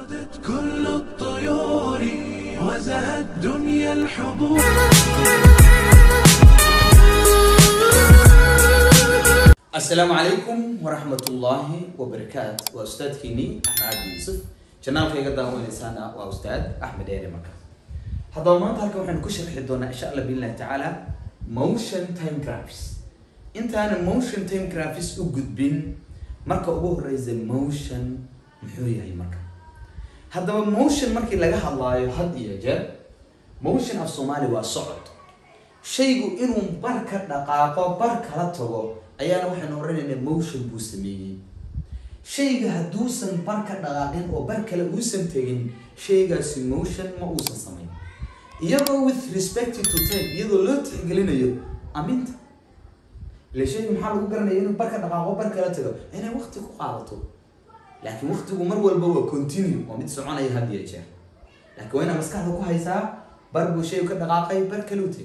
غدت كل الطيور وزهت دنيا الحبور asalaamu calaykum waraxmatullaahi wabarakaatu waa ustaadkiinii axmed cabdi yuusuf janaalka iga daawanaysaana waa ustaad axmed eere marka haddaba maanta halkan waxaynu ku sharxi doonaa insha allah biillahi tacaala motion time graphics intaanan motion time graphics u gudbin marka ugu horeysa motion muxuu yahay marka haddaba motion markii laga hadlaayo had iyo jeer motion af soomaali waa socod shaygu inuu bar ka dhaqaaqo bar kala tago ayaana waxaynu oranaynaa motion buu sameeyey shayga hadduusan bar ka dhaqaaqin oo bar kale uusan tegin shaygaasi motion ma uusan samayn iyadoo with respect to time iyadoo loo tixgelinayo aminta ile shayga maxaa lagu garanaya inuu bar ka dhaqaaqo bar kala tago inay waqti ku qaadato laakiin waqtigu mar walba waa continue waa mid soconaya had iyo jeer laakiin waa inaad maskaxda ku haysaa bar buu shaygu ka dhaqaaqay bar kale u tegay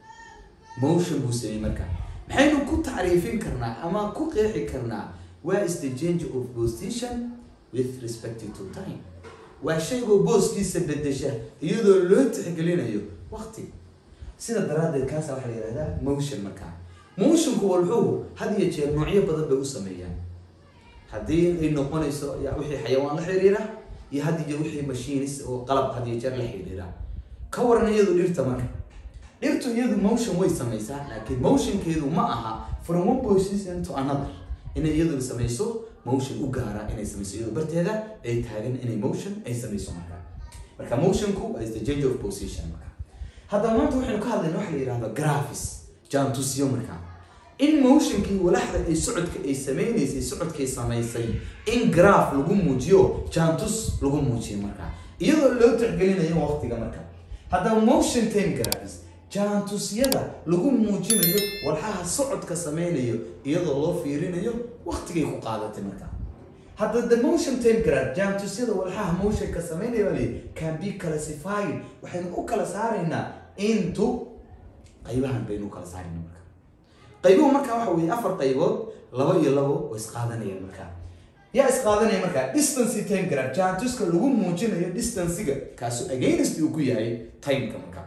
motion buu sameeyey marka maxaynu ku tacriifin karnaa ama ku qeexi karnaa where is the change of position with respect to time waa shaygoo booskiisa bedesha iyadoo loo tixgelinayo waqti sida daraaddeed kaasa waxaa la yihahdaa motion markaa motionku walxuhu had iyo jeer noocyo badan bay u sameeyaan haddii ay noqonayso ya wixii xayawaan la xiriira iyo had iyo wixii machines oo qalab had iyo jeer la xiriira ka waran iyadu dhirta marka dhirtu iyadu motion way samaysaa laakiin motionkeedu ma aha from one position to another inay iyadu samayso motion u gaara inay samayso iyadu barteeda ay taagan inay motion ay samayso marka marka motionku is the change of position marka haddaba maanta waxaynu ka hadlayna waxa la yihahdo graphics jaantusyo marka in motionkii walaxda ay socodka ay sameynaysay socodkay samaysay in graph lagu muujiyo jaantus lagu muujiyo marka iyadoo loo tixgelinayo waqtiga marka haddaba motion time graphics jaantusyada lagu muujinayo walxaha socodka sameynayo iyadoo loo fiirinayo waqtigay ku qaadatay marka hadda the motion time graph jaantusyada walxaha motionka sameynaya baa leeyahy can be classified waxaynu u kala saaraynaa into qaybahan baynu u kala saarayna marka qaybuhu marka waxa weeye afar qaybood laba iyo labo oo isqaadanayaan marka yaa isqaadanaya marka distance time graph jaantuska lagu muujinayo distancega kaasu against uu ku yahay timeka marka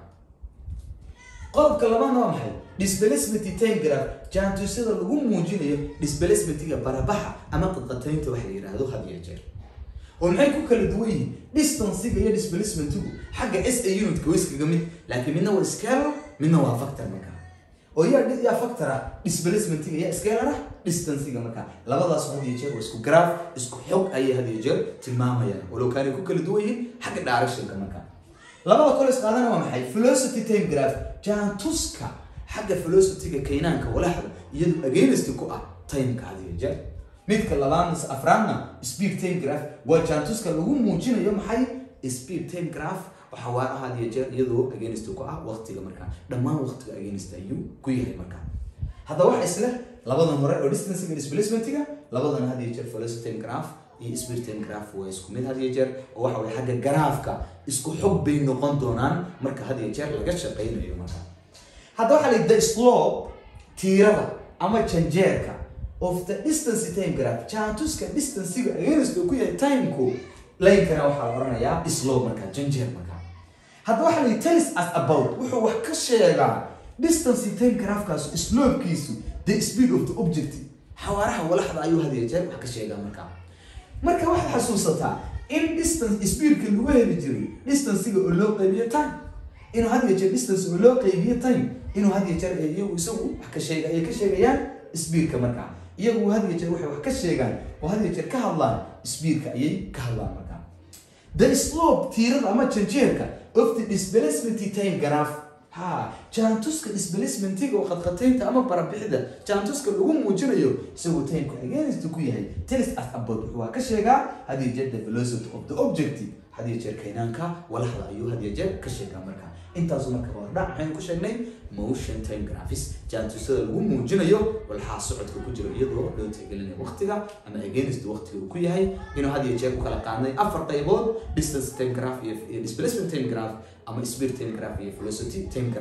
qodobka labaadna waa maxay displacement time graph jaantusyada lagu muujinayo displacementiga barabaxa ama qadqataynta waxa la yidhaahdo had iyo jeer oo maxay ku kala duwan yihiin distancega iyo displacementigu xagga s a unitka way iskaga mid laakiin midna waa scalar midna waa factor marka oo yaa yaa factora displacementiga yaa scalar ah distancega marka labadaas had iyo jeer waa isku graph isku xog ayay had iyo jeer tilmaamayaan walow kaanay ku kala duwan yihiin xagga directionka marka labada kole isqaadana waa maxay velocity time graph jaantuska xagga velocityga kaynaanka walaxda iyadu against ku ah timeka had iyo jeer midka labaadna afraadna speed time graph waa jaantuska lagu muujinayo maxay speed time graph waxa waa had iyo jeer iyadoo against ku ah waqtiga marka dhammaan waqtiga against ayuu ku yahay marka haddaba waxa isle labadan hore oo distancega displacementiga labadan had iyo jeer velocity time graph iyo speed time graph waa isku mid had iyo jeer oo waxa weye xagga garaafka isku xog bay noqon doonaan marka had iyo jeer laga shaqaynayo marka hadda waxaa la the slope tiirada ama janjeerka of the distance time graph jaantuska distancega against uu ku yahay timeku linekana waxaa la oranayaa slope marka janjeer marka hadda waxaa la tells us about wuxuu wax ka sheegaa distance time graphkaas slopekiisu the speed of the object xawaaraha walaxda ayuu had iyo jeer wax ka sheegaa marka marka waxaad xasuusataa in distance speedka lagu heli jiray distancega oo loo qaybiyo time inuu had iyo jeer distance oo loo qaybiyo time inuu had iyo jeer iyagu isagu wax ka sheega ayay ka sheegayaan speedka marka iyagu had iyo jeer waxay wax ka sheegaan oo had iyo jeer ka hadlaan speedka ayay ka hadlaan marka the slope tiirada ama janjeerka of the displacement time graph ha jaantuska displacementiga oo qadqataynta ama barabixida jaantuska lagu muujinayo isagoo timeka against ku yahay tells us about wuxuu waa ka sheegaa had iyo jeer the velocity of the objective had iyo jeer kaynaanka walaxda ayuu had iyo jeer ka sheegaa marka intaasu marka hordhac maxaynu ku sheegnay motion time graphics jaantusada lagu muujinayo walxaa socodka ku jiro iyadoo loo tixgelinayo waqtiga ama against waqtiga uu ku yahay inuu had iyo jeer u kala qaadnay afar qaybood distance time graph iyo displacement time graph ama speed time graph iyo velocity time graph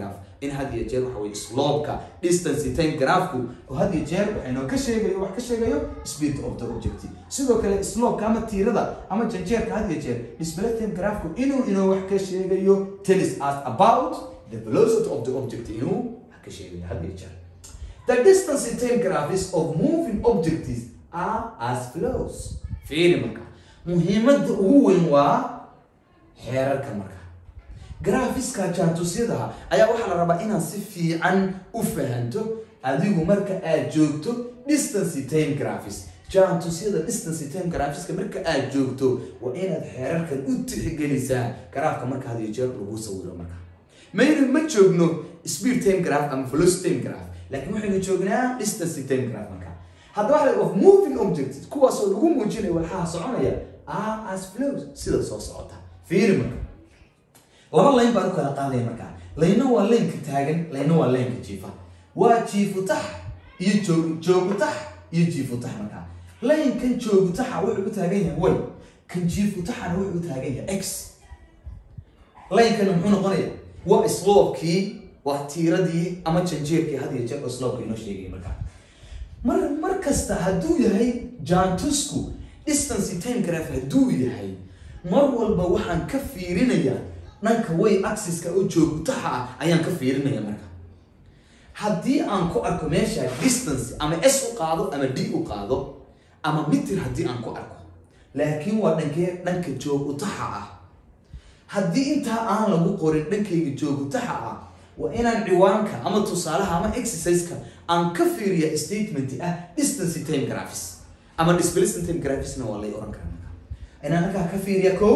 in had iyo jeer waxa weye slope-ka distance time graphku oo had iyo jeer waxaynoo ka sheegayo wax ka sheegayo speed of the object sidoo kale slope-ka ama tiirada ama janjeerka had iyo jeer display time graphku inuu inoo wax ka sheegayo tells us about the velocity of the object inuu wax ka sheegayo had iyo jeer The distance in time graphs of moving objects are as follows. Fiiri marka. Muhiimadda ugu weyn waa xeerarka marka. Graphiska jaantusyada ayaa waxaa la rabaa inaad si fiican u fahanto adigu marka aad joogto distance time graphs. jaantusyada distance time graphiska marka aad joogto waa inaad xeerarkan u tixgelisaa graafka marka had iyo jeer lagu sawiro marka. maynu ma joogno speed time graph ama velocity time graph laakiin waxaynu joognaa distance time graph marka haddaba waxa of moving objects kuwaasoo lagu muujinayo walxaha soconaya are as flows sida soo socota fiiri marka laba layn baan u kala qaadaya marka layna waa laynka taagan layna waa laynka jiifa waa jiifutax iyo joog joogutax iyo jiifutax marka laynkan joogutaxa wuxuu u taagan yahay y kan jiifutaxana wuxuu u taagan yahay x laynkana muxuu noqonaya waa slope-kii waa tiiradii ama janjeerkii had iyo jeer oo slope-ka inoo sheegay marka mar mar kasta hadduu yahay jaantusku distance time graph hadduu yahay mar walba waxaan ka fiirinayaa dhanka way axiska oo joogtaha ah ayaan ka fiirinaya marka haddii aan ku arko meesha distance ama s u qaado ama d u qaado ama mitir haddii aan ku arko laakiin waa dhankee dhanka joogutaxa ah haddii intaa aan lagu qorin dhankayga joogutaxa ah waa inaan ciwaanka ama tusaalaha ama exerciseka aan ka fiiriya statement ah distance time graphs ama displacement time graphsna waa lay oran karaa marka inaan halkaa ka fiiriya ko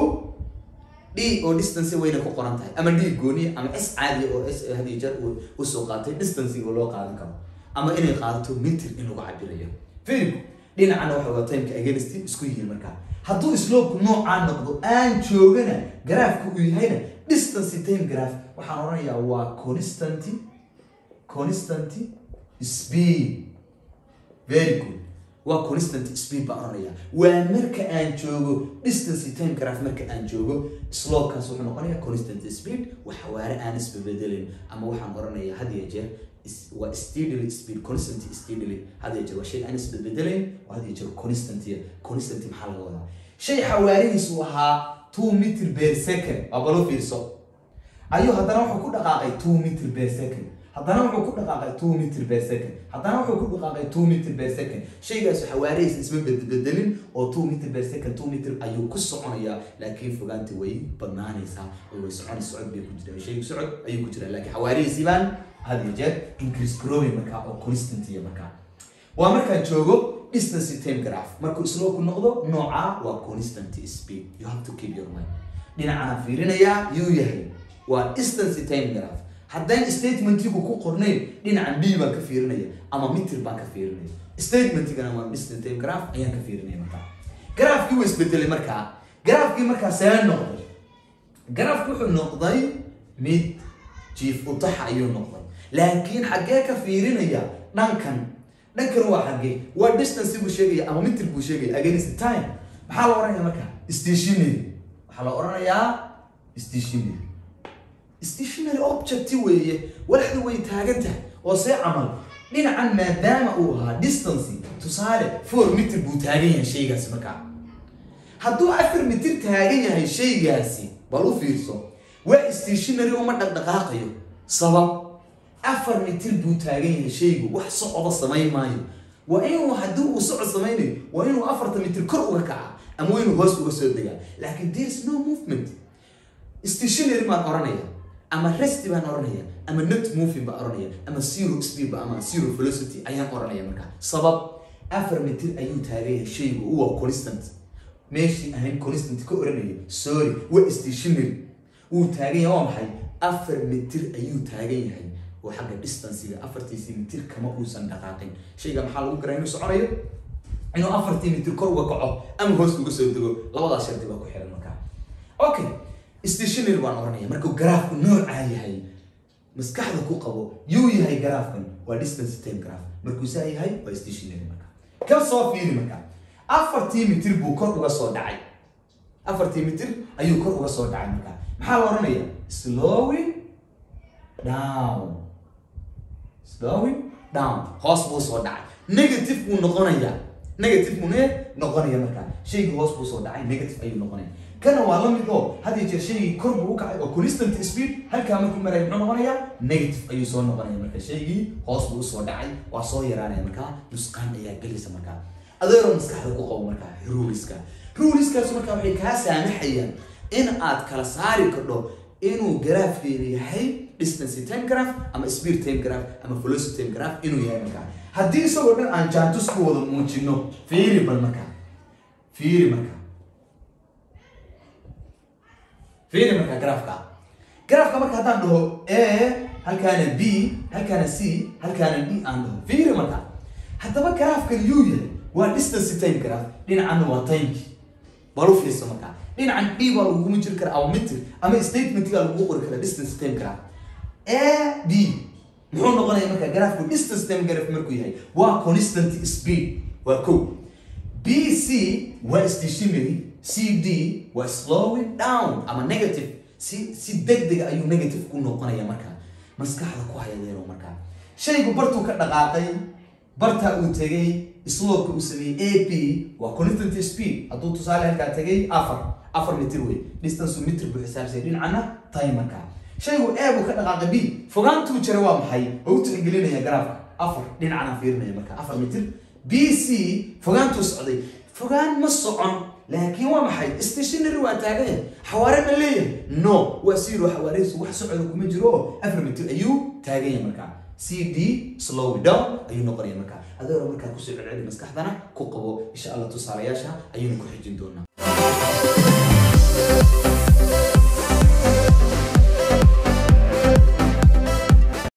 d oo distance wayna ku qoran tahay ama d gooniya ama s caadiya oo s had iyo jeer usoo qaatay distancega loo qaadan karo ama inay qaadato mitir in lagu cabirayo fiiriku dhinacana waxa waa timeka against isku yihiin markaa hadduu slope noocaa noqdo aan joogana graafka uu yahayna distance time graph waxaan odhanayaa waa constant constant speed very good waa constant speed baan odhanayaa waa marka aan joogo distance time graph marka aan joogo slopekaas wuxuu noqonayaa constant speed wax xawaare aan isbabedelayn ama waxaan odhanayaa had iyo jeer waa steadily speed constant steadily had iyo jeer waa shay aan isbabedelayn oo had iyo jeer constant constant maxaa laga wadaa shay xawaarihiisu ahaa two meter per second waa balo fiirso ayuu haddana wuxuu ku dhaqaaqay two meter per second haddana wuxuu ku dhaqaaqay two meter per second haddana wuxuu ku dhaqaaqay two meter per second shaygaas xawaarihiisa isma bedbedelin oo two meter per second two meter ayuu ku soconayaa laakiin fogaanta way badnaanaysaa oo way soconaysa socod bay ku jiraan shaygu socod ayuu ku jiraa laakiin xawaarihiisii baan had iyo jeer increase growing markaa oo constant iyo markaa waa markaan joogo distance time graph markuu slope noqdo nooca waa constant speed you have to keep your mind dhinacana fiirinayaa yuu yahay waa distance time graph haddaan statementigu ku qornayn dhinacan d baan ka fiirinaya ama mitir baan ka fiirinaya statementigana waa distance time graph ayaan ka fiirinaya markaa graafkii waa isbedelay markaa graafkii markaa see noqday graafki wuxuu noqday mid jiif utaxa ayuu noqday laakiin xaggee ka fiirinaya dhankan dhankan waa xaggee waa distance buu sheegaya ama mitir buu sheegaya against time maxaa la oranaya marka stationary waxaa la oranayaa stationary stationary object weeye walaxda way taagan tahay oo see camal dhinacan maadaama uu ahaa distance tusaale four mitir buu taagan yahay shaygaasi markaa hadduu afar mitir taagan yahay shaygaasi bal u fiirso waa stationary uma dhaqdhaqaaqayo sabab afar mitir buu taagan yahay shaygu wax socda samayn maayo waa inuu haddii uu socod samaynayo waa inuu afarta mitir kor uga kaca ama waa inuu hoos uga soo degaa laakiin there is no movement stationary baan oranaya ama resti baan oranaya ama not moving baan oranaya ama zero speed ba ama zero velocity ayaan oranaya markaa sabab afar mitir ayuu taagan yahay shaygu uwa constant meeshii ahayn constant ka oranaya sorry waa stationary wuu taagan yahay waa maxay afar mitir ayuu taagan yahay oo xagga distancega afartiisii mitir kama uusan dhaqaaqin shayga maxaa lagu garaa inuu soconayo inuu afartii mitir kor uga kaco ama hoos uga soo dego labadaas shardi baa ku xiran markaa okay stationary baan oranaya markuu garaafku noocaa yahay maskaxda ku qabo yuu yahay garaafkan waa distance time graph markuu saa yahay waa stationary marka ka soo fiiri marka afartii mitir buu kor uga soo dhacay afartii mitir ayuu kor uga soo dhacay marka maxaa la oranaya slowing down slowing down hoos buu soo dhacay negative buu noqonayaa negative buu ne noqonaya markaa shaygii hoos buu soo dhacay negative ayuu noqonaya kana waa la mid oo had iyo jeer shaygii kor buu u kacay oo constant speed halkaa markuu maraya muxuu noqonayaa negative ayuu soo noqonaya marka shaygii hoos buu usoo dhacay waa soo yaraanaya markaa nusqaan ayaa gelaysa markaa adeeroo maskaxda ku qabo markaa ruliska ruliskaas markaa waxay kaa saamaxayaan in aad kala saari kardho inuu garaafkeeda yahay distance time graph ama speed time graph ama velocity time graph inuu yahay markaa haddii isagoo dhan aan jaantus ku wada muujino fiiri bal markaa fiiri markaa fiiri markaa graafka graafka marka haddaan dhaho a halkaana b halkaana c halkaana d aan dhaho fiiri markaa haddaba graafkan yuu yahay waa distance time graph dhinacanna waa timeki bal u fiirso markaa dhinacan d baa laguguma jiri kara ama meter ama statementga lagugu qori kara distance time graph a b muxuu noqonaya marka graafku distance time graph markuu yahay waa constant speed waa ko b c waa stationary c d waa slowing down ama negative si si degdega ayuu negative ku noqonaya marka maskaxda ku hayadeero markaa shaygu bartuu ka dhaqaaqay barta uu tegay slowka uu sameeyey a p waa constant speed hadduu tusaale halkaa tegay afar afar mitir wey distance mitir buu xisaabsay dhinacana timerka shaygu a buu ka dhaqaaqay b fogaantuu jira waa maxay oo u tixgelinaya garaafka afar dhinacana fiirinaya marka afar mitir b c fogaantuu socday fogaan ma socon laakiin waa maxay stationary waa taagaya xawaare ma leeyahay no waa zero xawaareysu wax socoda kuma jiro oo afar mitir ayuu taaganya markaa c d slow down ayuu noqonaya markaa adeero markaa kusoo celceli maskaxdana ku qabo insha allah tusaalayaasha ayaynu ku xijin doonaa